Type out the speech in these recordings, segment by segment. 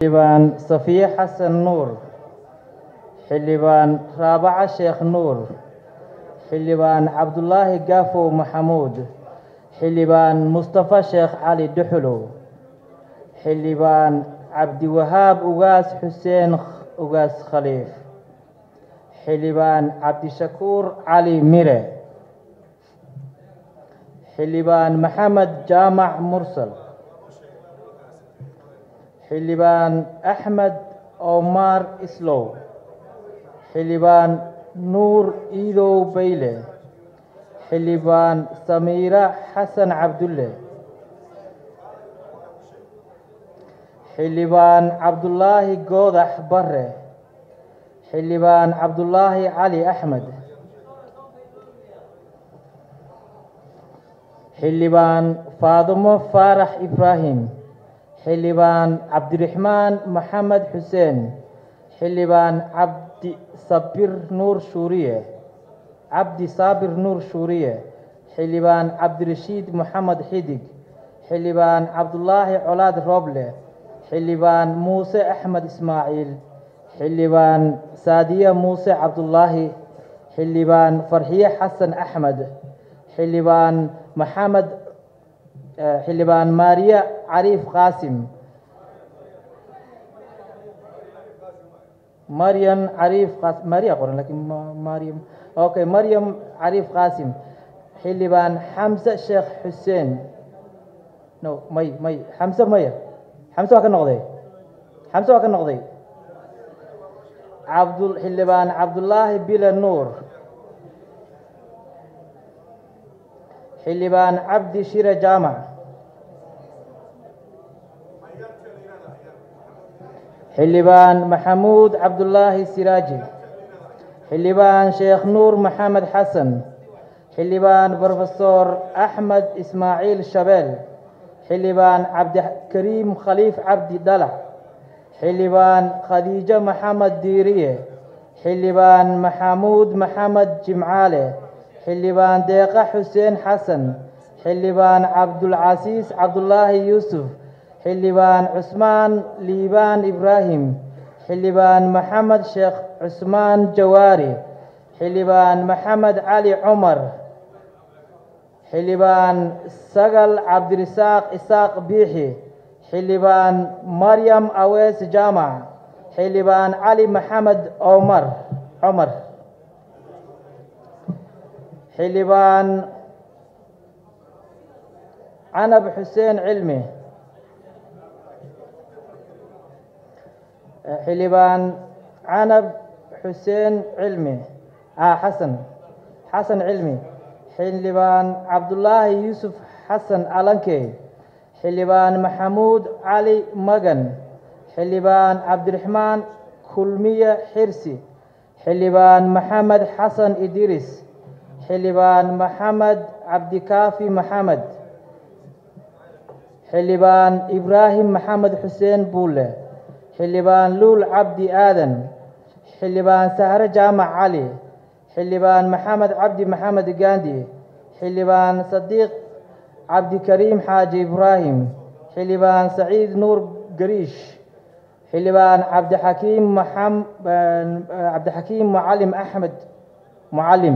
xildhibaan safiye xasan nuur xildhibaan raabaca sheekh nuur xildhibaan cabdulaahi gaafow maxamuud xildhibaan mustafa sheekh cali duxulow xildhibaan cabdiwahaab ugaas xuseen ugaas khaliif xildhibaan cabdishakuur cali mire xildhibaan maxamed jaamac mursal xildhibaan axmed omar islow xildhibaan nuur iidow bayle xildhibaan samiira xasan cabdulle xildhibaan cabdulaahi goodax bare xildhibaan cabdulaahi cali axmed xildhibaan faadumo faarax ibraahim xildhibaan cabdiraxmaan maxamed xuseen xildhibaan cabdi sabir nuur shuuriye cabdi saabir nuur shuuriye xildhibaan cabdirashiid moxamed xidig xildhibaan cabdulaahi colaad rooble xildhibaan muuse axmed ismaaciil xildhibaan saadiye muuse cabdulaahi xildhibaan farxiye xasan axmed xildhibaan maxamed xildhibaan maariya cariif qaasim maryam cariif qaasim maariya qoran lakiin maryam okay maryam cariif qaasim xildhibaan xamse sheekh xuseen no may may xamse maya xamse waa ka noqday xamse waa ka noqday cabdu xildhibaan cabdulaahi bile nuur xildhibaan cabdi shire jaamac xildhibaan maxamuud cabdulaahi siraaji xildhibaan sheekh nuur maxamed xasan xildhibaan brofesor axmed ismaaciil shabeel xildhibaan cabdikariim khaliif cabdi dhalac xildhibaan khadiijo maxamed diiriye xildhibaan maxamuud maxamed jimcaale xildhibaan deeqa xuseen xasan xildhibaan cabdulcasiis cabdulaahi yuusuf xildhibaan cusmaan liibaan ibraahim xildhibaan maxamed sheekh cusmaan jawaari xildhibaan maxamed cali cumar xildhibaan sagal cabdirisaaq isaaq biixi xildhibaan maryam awees jaamac xildhibaan cali maxamed omar cumar xildhibaan canab xuseen cilmi xildhibaan canab xuseen cilmi xasan xasan cilmi xildhibaan cabdulaahi yuusuf xasan alankey xildhibaan maxamuud cali magan xildhibaan cabdiraxmaan kulmiye xirsi xildhibaan maxamed xasan idriis xildhibaan maxamed cabdikaafi maxamed xildhibaan ibraahim maxamed xuseen buulle xildhibaan luul cabdi aadan xildhibaan sahre jaamac cali xildhibaan maxamed cabdi maxamed gandi xildhibaan sadiiq cabdikariim xaaji ibraahim xildhibaan saciid nuur gariish xildhibaan cabdixakiim cabdixakiim mucalim axmed mucalim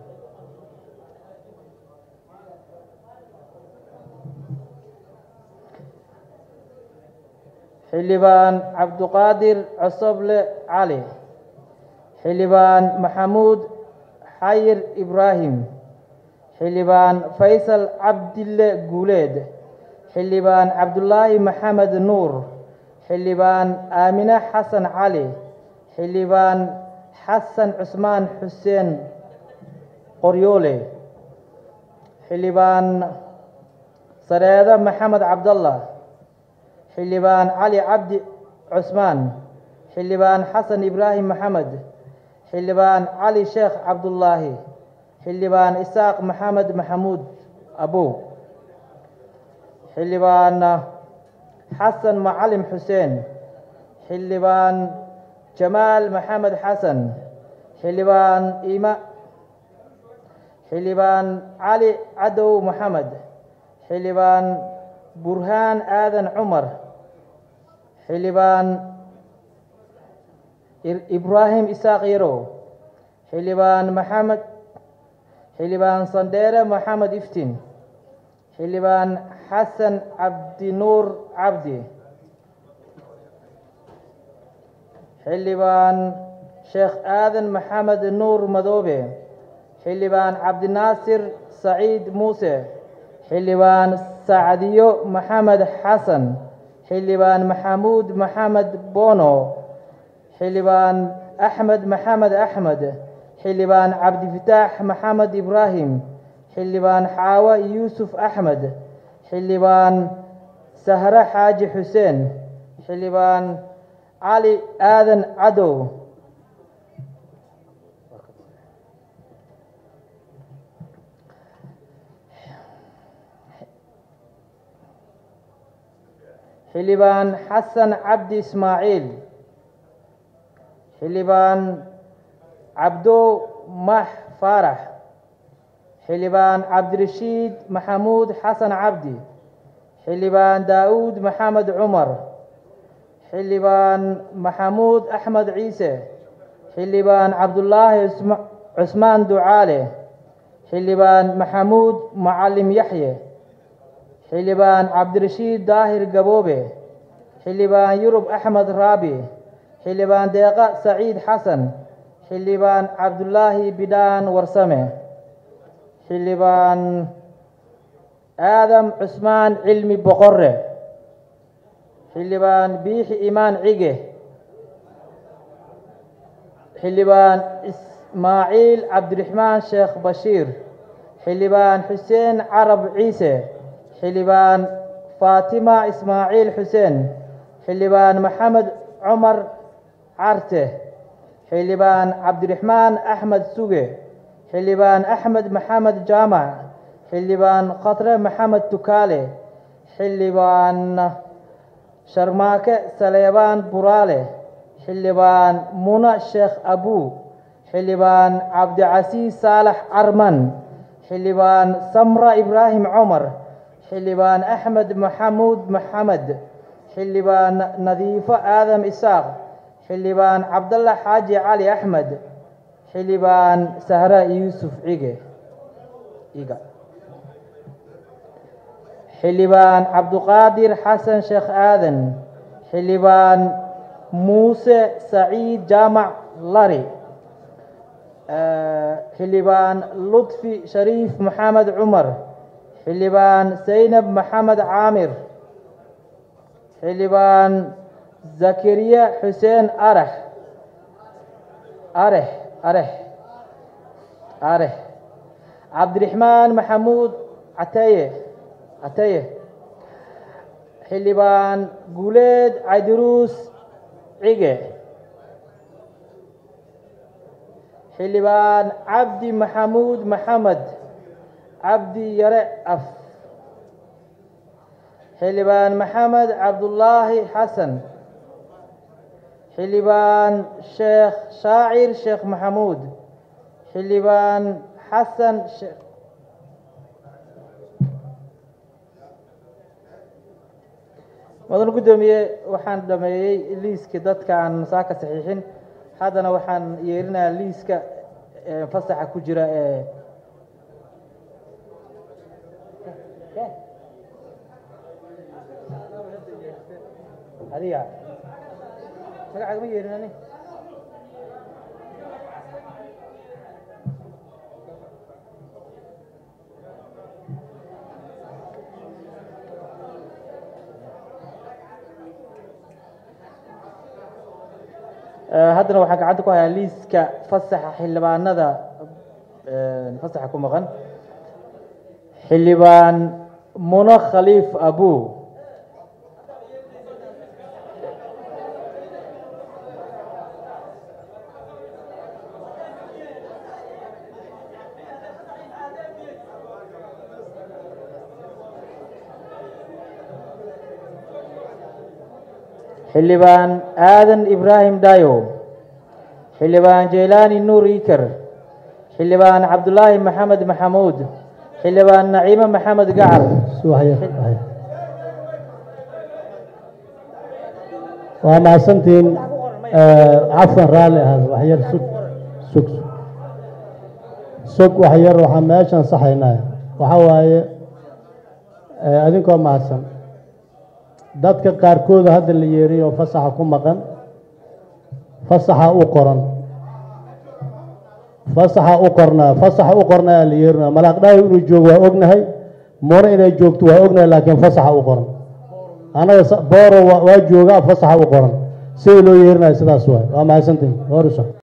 xildhibaan cabduqaadir cosoble cali xildhibaan maxamuud xayir ibraahim xildhibaan faysal cabdille guuleed xildhibaan cabdulaahi maxamed nuur xildhibaan aamine xasan cali xildhibaan xasan cusmaan xuseen qoryoole xildhibaan sareede maxamed cabdallah xildhibaan cali cabdi cusmaan xildhibaan xasan ibraahim maxamed xildhibaan cali sheekh cabdullaahi xildhibaan isaaq maxamed maxamuud abow xildhibaan xasan macalim xuseen xildhibaan jamaal maxamed xasan xildhibaan ima xildhibaan cali cadow maxamed xildhibaan burhaan aadan cumar xildhibaan ibraahim isaaq yarow xildhibaan maxamed xildhibaan sandheere maxamed iftiin xildhibaan xasan cabdinuur cabdi xildhibaan sheekh aadan maxamed nuur madoobe xildhibaan cabdinaasir saciid muuse xildhibaan sacdiyo maxamed xasan xildhibaan maxamuud maxamed bono xildhibaan axmed maxamed axmed xildhibaan cabdifataax maxamed ibraahim xildhibaan xaawo yuusuf axmed xildhibaan sahre xaaji xuseen xildhibaan cali aadan cadow xildhibaan xasan cabdi ismaaciil xildhibaan cabdo max faarax xildhibaan cabdirashiid maxamuud xasan cabdi xildhibaan daa'uud maxamed cumar xildhibaan maxamuud axmed ciise xildhibaan cabdulaahi cusmaan ducaale xildhibaan maxamuud macalim yaxye xildhibaan cabdirashiid daahir gaboobe xildhibaan yurub axmed raabi xildhibaan deeqa saciid xasan xildhibaan cabdulaahi bidhaan warsame xildhibaan aadam cusmaan cilmi boqore xildhibaan biixi imaan cige xildhibaan ismaaciil cabdiraxmaan sheekh bashiir xildhibaan xuseen carab ciise xildhibaan faatima ismaaciil xuseen xildhibaan maxamed cumar carte xildhibaan cabdiraxmaan axmed suge xildhibaan axmed maxamed jaamac xildhibaan khatre maxamed tukaale xildhibaan sharmaake saleebaan buraale xildhibaan muna sheekh abuu xildhibaan cabdicasiis saalax carman xildhibaan samra ibraahim cumar xildhibaan axmed maxamuud maxamed xildhibaan nadiifo aadam isaaq xildhibaan cabdalla xaaji cali axmed xildhibaan sahra yuusuf cige iga xildhibaan cabduqaadir xasan sheekh aadan xildhibaan muuse saciid jaamac lari xildhibaan lutfi shariif maxamed cumar xildhibaan saynab maxamed caamir xildhibaan zakariya xuseen arax arex arex arex cabdiraxmaan maxamuud cataye cataye xildhibaan guuleed caydiruus cige xildhibaan cabdi maxamuud maxamed cabdi yare af xildhibaan maxamed cabdullaahi xasan xildhibaan sheekh shaacir sheekh maxamuud xildhibaan xasan sheekh mudan guddoomiye waxaan dhameeyey liiska dadka aan saaka saxiixin haddana waxaan yeerinayaa liiska fasaxa ku jira ee adiga magacaaga ma yeerin ani haddana waxaan gacanta ku hayaa liiska fasaxa xildhibaanada fasaxa ku maqan xildhibaan muno khaliif abu xildhibaan aadan ibraahim dayo xildhibaan jeylaani nuur iker xildhibaan cabdulaahi maxamed maxamuud xildhibaan naciime maxamed gacal waa mahadsantihiin cafan raalli ahaada waxyar sug sug sug waxyar waxaan meeshan saxaynaa waxaa waaye adinkoo mahadsan dadka qaarkooda hadda la yeeriy oo fasaxa ku maqan fasaxa u qoran fasaxa u qornaa fasaxa u qornaa la yeerinaa malaaqdhaayo inuu joogo waa ognahay muna inay joogto waa ognahay laakiin fasaxa u qoran anaga booro waa joogaa fasaxa u qoran sida loo yeerinayo sidaas waay waa mahadsantihin horiso